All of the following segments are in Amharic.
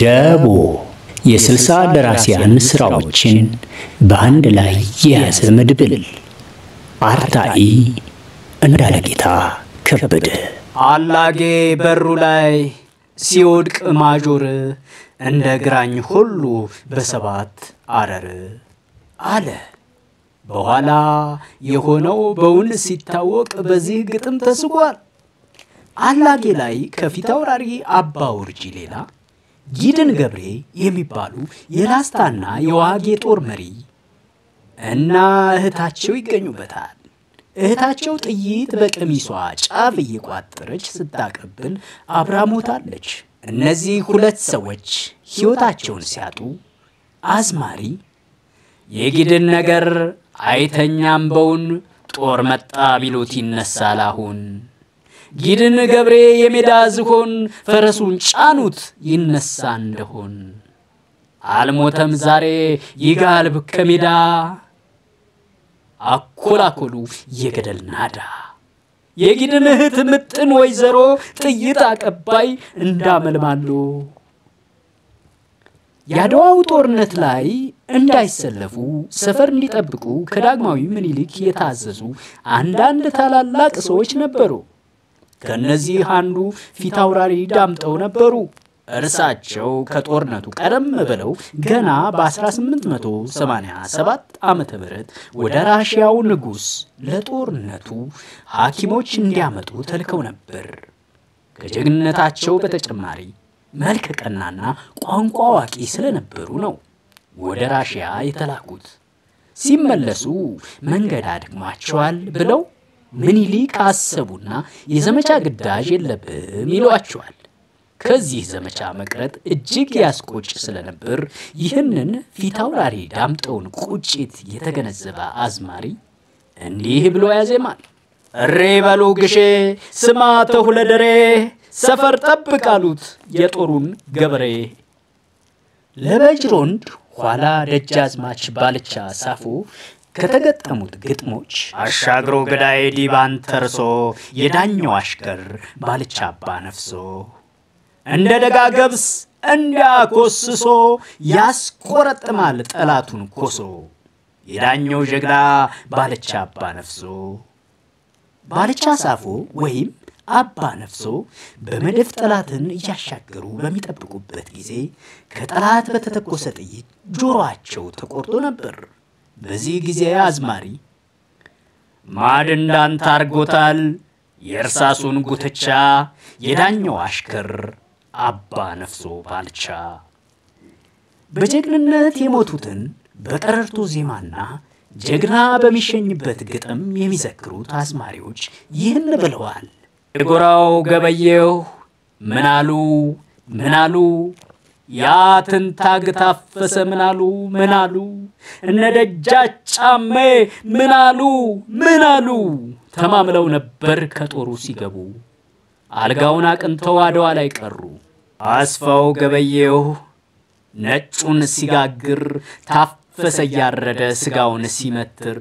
ደቦ የስልሳ ደራሲያን ሥራዎችን በአንድ ላይ የያዘ መድብል። አርታኢ እንዳለጌታ ከበደ። አላጌ በሩ ላይ ሲወድቅ ማጆር እንደ ግራኝ ሁሉ በሰባት አረር አለ። በኋላ የሆነው በውን ሲታወቅ በዚህ ግጥም ተስጓል። አላጌ ላይ ከፊት አውራሪ አባ ውርጂ ሌላ ጊድን ገብሬ የሚባሉ የላስታና የዋጌ ጦር መሪ እና እህታቸው ይገኙበታል። እህታቸው ጥይት በቀሚሷ ጫፍ እየቋጠረች ስታቀብል አብራ ሞታለች። እነዚህ ሁለት ሰዎች ሕይወታቸውን ሲያጡ አዝማሪ የጊድን ነገር አይተኛም በውን ጦር መጣ ቢሉት ይነሳል አሁን ጊድን ገብሬ የሜዳ ዝሆን ፈረሱን ጫኑት ይነሳ እንደሆን አልሞተም ዛሬ ይጋልብ ከሜዳ አኮላኮሉ የገደል ናዳ የጊድን እህት ምጥን ወይዘሮ ጥይት አቀባይ እንዳመልማሉ የአድዋው ጦርነት ላይ እንዳይሰለፉ ሰፈር እንዲጠብቁ ከዳግማዊ ምኒልክ የታዘዙ አንዳንድ ታላላቅ ሰዎች ነበሩ። ከእነዚህ አንዱ ፊት አውራሪ ዳምጠው ነበሩ። እርሳቸው ከጦርነቱ ቀደም ብለው ገና በ1887 ዓመተ ምህረት ወደ ራሽያው ንጉሥ ለጦርነቱ ሐኪሞች እንዲያመጡ ተልከው ነበር። ከጀግንነታቸው በተጨማሪ መልከ ቀናና ቋንቋ አዋቂ ስለነበሩ ነው ወደ ራሽያ የተላኩት። ሲመለሱ መንገድ አድክሟቸዋል ብለው ምኒልክ አሰቡና የዘመቻ ግዳጅ የለብም ይሏቸዋል። ከዚህ ዘመቻ መቅረት እጅግ ያስቆጭ ስለነበር ይህንን ፊታውራሪ ዳምጠውን ቁጭት የተገነዘበ አዝማሪ እንዲህ ብሎ ያዜማል። እሬ በሉ ግሼ ስማ ተሁለደሬ ሰፈር ጠብቅ አሉት የጦሩን ገበሬ። ለበጅሮንድ ኋላ ደጃዝማች ባልቻ ሳፎ ከተገጠሙት ግጥሞች አሻግሮ ገዳይ ዲባን ተርሶ የዳኘው አሽከር ባልቻ አባ ነፍሶ እንደ ደጋ ገብስ እንዲያኮስሶ ያስቆረጥማል ጠላቱን ኮሶ የዳኘው ጀግና ባልቻ አባ ነፍሶ ባልቻ ሳፎ ወይም አባ ነፍሶ በመድፍ ጠላትን እያሻገሩ በሚጠብቁበት ጊዜ ከጠላት በተተኮሰ ጥይት ጆሮአቸው ተቆርጦ ነበር። በዚህ ጊዜ አዝማሪ ማድ እንዳንተ አርጎታል የእርሳሱን ጉትቻ የዳኘው አሽከር አባ ነፍሶ ባልቻ። በጀግንነት የሞቱትን በቀረርቶ ዜማና ጀግና በሚሸኝበት ግጥም የሚዘክሩት አዝማሪዎች ይህን ብለዋል። የጎራው ገበየሁ ምናሉ ምናሉ ያ ትንታግ ታፈሰ ምናሉ ምናሉ እነ ደጃች ጫሜ ምናሉ ምናሉ ተማምለው ነበር ከጦሩ ሲገቡ አልጋውን አቅንተው አድዋ ላይ ቀሩ። አስፋው ገበየሁ ነጩን ሲጋግር ታፈሰ እያረደ ስጋውን ሲመትር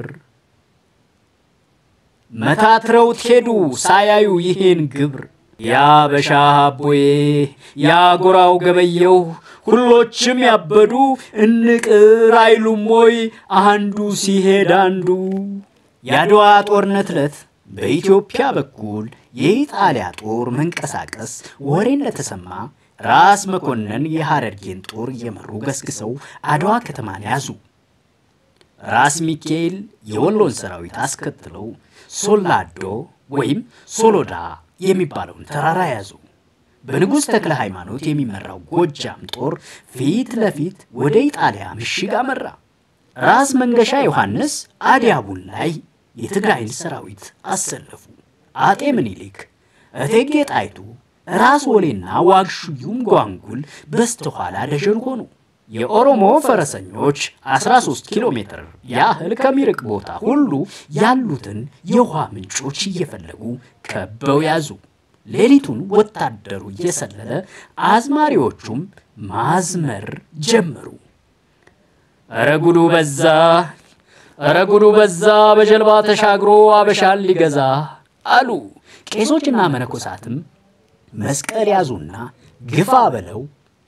መታትረውት ሄዱ ሳያዩ ይሄን ግብር ያ በሻ አቦዬ ያ ጎራው ገበየሁ ሁሎችም ያበዱ እንቅር አይሉም ወይ አንዱ ሲሄድ አንዱ። የአድዋ ጦርነት ዕለት በኢትዮጵያ በኩል የኢጣሊያ ጦር መንቀሳቀስ ወሬ እንደተሰማ ራስ መኮንን የሐረርጌን ጦር እየመሩ ገስግሰው አድዋ ከተማን ያዙ። ራስ ሚካኤል የወሎን ሰራዊት አስከትለው ሶላዶ ወይም ሶሎዳ የሚባለውን ተራራ ያዙ። በንጉሥ ተክለ ሃይማኖት የሚመራው ጎጃም ጦር ፊት ለፊት ወደ ኢጣሊያ ምሽግ አመራ። ራስ መንገሻ ዮሐንስ አዲያቡን ላይ የትግራይን ሰራዊት አሰለፉ። አጤ ምኒልክ፣ እቴጌ ጣይቱ፣ ራስ ወሌና ዋግሹዩም ጓንጉል በስተኋላ ደጀን ሆኑ። የኦሮሞ ፈረሰኞች 13 ኪሎ ሜትር ያህል ከሚርቅ ቦታ ሁሉ ያሉትን የውሃ ምንጮች እየፈለጉ ከበው ያዙ። ሌሊቱን ወታደሩ እየሰለለ አዝማሪዎቹም ማዝመር ጀመሩ። እረ ጉዱ በዛ፣ እረ ጉዱ በዛ፣ በጀልባ ተሻግሮ አበሻን ሊገዛ አሉ። ቄሶችና መነኮሳትም መስቀል ያዙና ግፋ በለው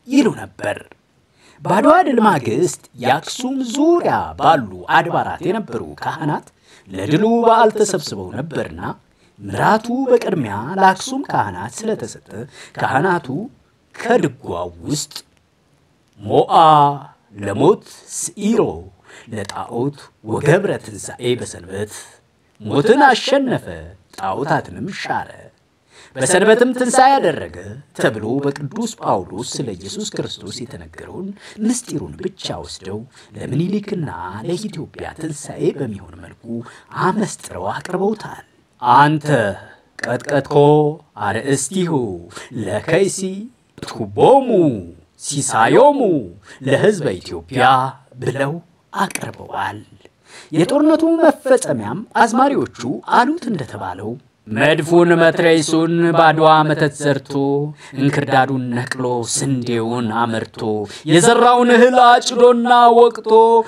ይሉ ነበር። በአድዋ ድል ማግስት የአክሱም ዙሪያ ባሉ አድባራት የነበሩ ካህናት ለድሉ በዓል ተሰብስበው ነበርና ምራቱ በቅድሚያ ለአክሱም ካህናት ስለተሰጠ ካህናቱ ከድጓው ውስጥ ሞአ ለሞት ስኢሮ ለጣዖት ወገብረ ትንሣኤ በሰንበት ሞትን አሸነፈ ጣዖታትንም ሻረ በሰንበትም ትንሣኤ ያደረገ ተብሎ በቅዱስ ጳውሎስ ስለ ኢየሱስ ክርስቶስ የተነገረውን ምስጢሩን ብቻ ወስደው ለምኒልክና ለኢትዮጵያ ትንሣኤ በሚሆን መልኩ አመስጥረው አቅርበውታል። አንተ ቀጥቀጥኮ አርእስቲሁ ለከይሲ ቱቦሙ ሲሳዮሙ ለሕዝበ ኢትዮጵያ ብለው አቅርበዋል። የጦርነቱ መፈጸሚያም አዝማሪዎቹ አሉት እንደተባለው መድፉን መትረይሱን ባድዋ መተት ዘርቶ እንክርዳዱን ነቅሎ ስንዴውን አመርቶ የዘራውን እህል አጭዶና ወቅቶ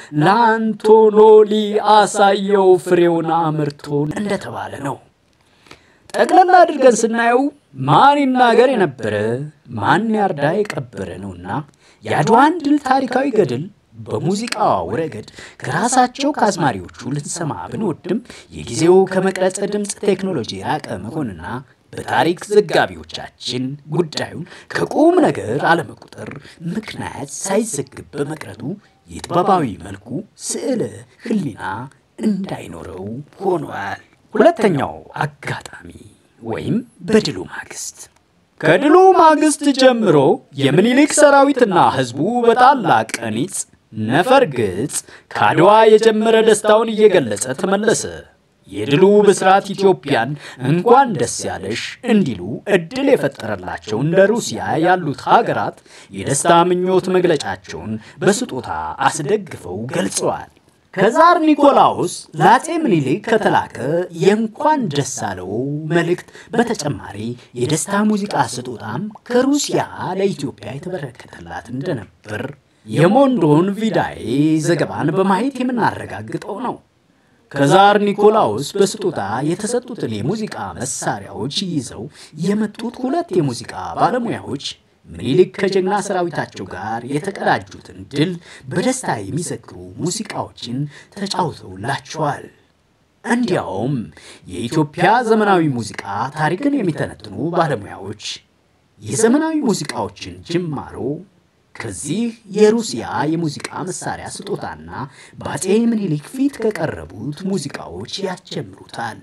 ለአንቶኖሊ አሳየው ፍሬውን አምርቶ እንደተባለ ነው። ጠቅላላ አድርገን ስናየው ማን ይናገር የነበረ ማን ያርዳ የቀበረ ነውና የአድዋን ድል ታሪካዊ ገድል በሙዚቃው ረገድ ከራሳቸው ከአዝማሪዎቹ ልንሰማ ብንወድም የጊዜው ከመቅረጸ ድምፅ ቴክኖሎጂ የራቀ መሆንና በታሪክ ዘጋቢዎቻችን ጉዳዩን ከቁም ነገር አለመቁጠር ምክንያት ሳይዘግብ በመቅረቱ የጥበባዊ መልኩ ስዕለ ሕሊና እንዳይኖረው ሆኗል። ሁለተኛው አጋጣሚ ወይም በድሉ ማግስት ከድሉ ማግስት ጀምሮ የምኒልክ ሰራዊትና ሕዝቡ በታላቅ ቀኒጽ ነፈር ግጽ ከአድዋ የጀመረ ደስታውን እየገለጸ ተመለሰ። የድሉ ብስራት ኢትዮጵያን እንኳን ደስ ያለሽ እንዲሉ እድል የፈጠረላቸው እንደ ሩሲያ ያሉት ሀገራት የደስታ ምኞት መግለጫቸውን በስጦታ አስደግፈው ገልጸዋል። ከዛር ኒኮላውስ ለአፄ ምኒልክ ከተላከ የእንኳን ደስ አለው መልእክት በተጨማሪ የደስታ ሙዚቃ ስጦታም ከሩሲያ ለኢትዮጵያ የተበረከተላት እንደነበር የሞንዶን ቪዳይ ዘገባን በማየት የምናረጋግጠው ነው። ከዛር ኒኮላውስ በስጦታ የተሰጡትን የሙዚቃ መሳሪያዎች ይዘው የመጡት ሁለት የሙዚቃ ባለሙያዎች ምኒልክ ከጀግና ሰራዊታቸው ጋር የተቀዳጁትን ድል በደስታ የሚዘክሩ ሙዚቃዎችን ተጫውተውላቸዋል። እንዲያውም የኢትዮጵያ ዘመናዊ ሙዚቃ ታሪክን የሚተነትኑ ባለሙያዎች የዘመናዊ ሙዚቃዎችን ጅማሮ ከዚህ የሩሲያ የሙዚቃ መሳሪያ ስጦታና በአፄ ምኒልክ ፊት ከቀረቡት ሙዚቃዎች ያስጀምሩታል።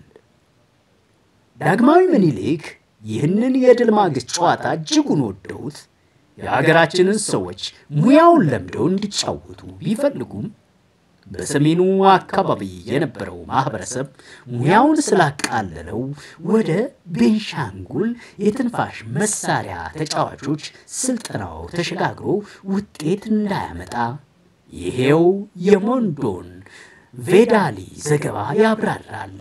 ዳግማዊ ምኒልክ ይህንን የድል ማግስት ጨዋታ እጅጉን ወደውት የሀገራችንን ሰዎች ሙያውን ለምደው እንዲጫወቱ ቢፈልጉም በሰሜኑ አካባቢ የነበረው ማህበረሰብ ሙያውን ስላቃለለው ወደ ቤንሻንጉል የትንፋሽ መሳሪያ ተጫዋቾች ስልጠናው ተሸጋግሮ ውጤት እንዳያመጣ ይሄው የሞንዶን ቬዳሊ ዘገባ ያብራራል።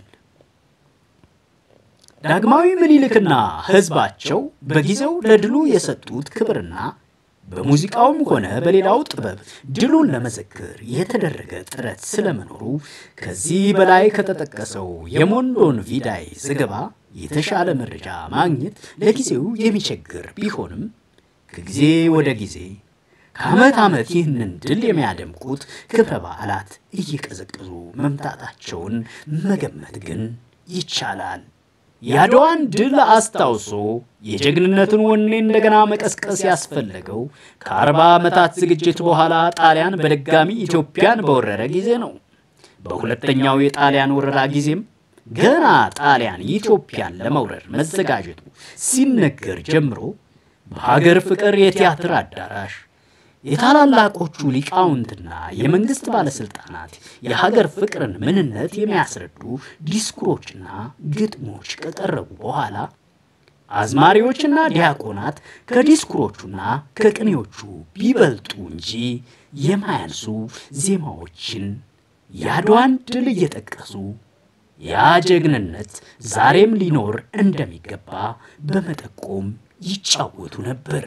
ዳግማዊ ምኒልክና ሕዝባቸው በጊዜው ለድሉ የሰጡት ክብርና በሙዚቃውም ሆነ በሌላው ጥበብ ድሉን ለመዘክር የተደረገ ጥረት ስለመኖሩ ከዚህ በላይ ከተጠቀሰው የሞንዶን ቪዳይ ዘገባ የተሻለ መረጃ ማግኘት ለጊዜው የሚቸግር ቢሆንም ከጊዜ ወደ ጊዜ ከዓመት ዓመት ይህንን ድል የሚያደምቁት ክብረ በዓላት እየቀዘቀዙ መምጣታቸውን መገመት ግን ይቻላል። የአድዋን ድል አስታውሶ የጀግንነትን ወኔ እንደገና መቀስቀስ ያስፈለገው ከአርባ ዓመታት ዝግጅት በኋላ ጣሊያን በድጋሚ ኢትዮጵያን በወረረ ጊዜ ነው። በሁለተኛው የጣሊያን ወረራ ጊዜም ገና ጣሊያን ኢትዮጵያን ለመውረር መዘጋጀቱ ሲነገር ጀምሮ በሀገር ፍቅር የቲያትር አዳራሽ የታላላቆቹ ሊቃውንትና የመንግስት ባለስልጣናት የሀገር ፍቅርን ምንነት የሚያስረዱ ዲስኩሮችና ግጥሞች ከቀረቡ በኋላ አዝማሪዎችና ዲያቆናት ከዲስኩሮቹና ከቅኔዎቹ ቢበልጡ እንጂ የማያንሱ ዜማዎችን የአድዋን ድል እየጠቀሱ ያ ጀግንነት ዛሬም ሊኖር እንደሚገባ በመጠቆም ይጫወቱ ነበር።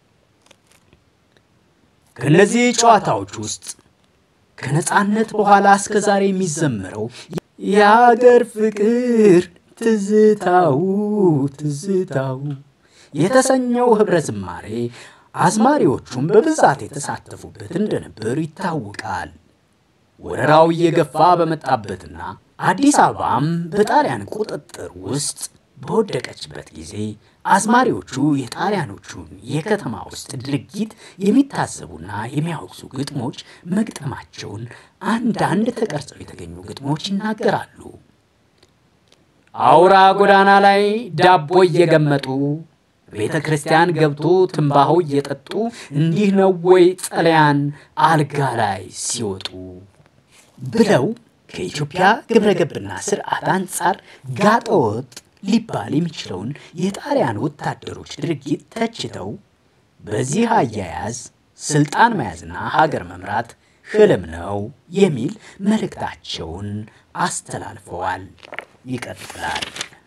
ከእነዚህ ጨዋታዎች ውስጥ ከነጻነት በኋላ እስከ ዛሬ የሚዘመረው የአገር ፍቅር ትዝታው ትዝታው የተሰኘው ኅብረ ዝማሬ አዝማሪዎቹም በብዛት የተሳተፉበት እንደነበር ይታወቃል። ወረራው እየገፋ በመጣበትና አዲስ አበባም በጣሊያን ቁጥጥር ውስጥ በወደቀችበት ጊዜ አዝማሪዎቹ የጣሊያኖቹን የከተማ ውስጥ ድርጊት የሚታዘቡና የሚያወግዙ ግጥሞች መግጠማቸውን አንዳንድ ተቀርጸው የተገኙ ግጥሞች ይናገራሉ። አውራ ጎዳና ላይ ዳቦ እየገመጡ ቤተ ክርስቲያን ገብቶ ትንባሆ እየጠጡ እንዲህ ነው ወይ ጸለያን አልጋ ላይ ሲወጡ ብለው ከኢትዮጵያ ግብረ ገብና ስርዓት አንጻር ጋጠወጥ ሊባል የሚችለውን የጣሊያን ወታደሮች ድርጊት ተችተው በዚህ አያያዝ ስልጣን መያዝና ሀገር መምራት ህልም ነው የሚል መልእክታቸውን አስተላልፈዋል። ይቀጥላል።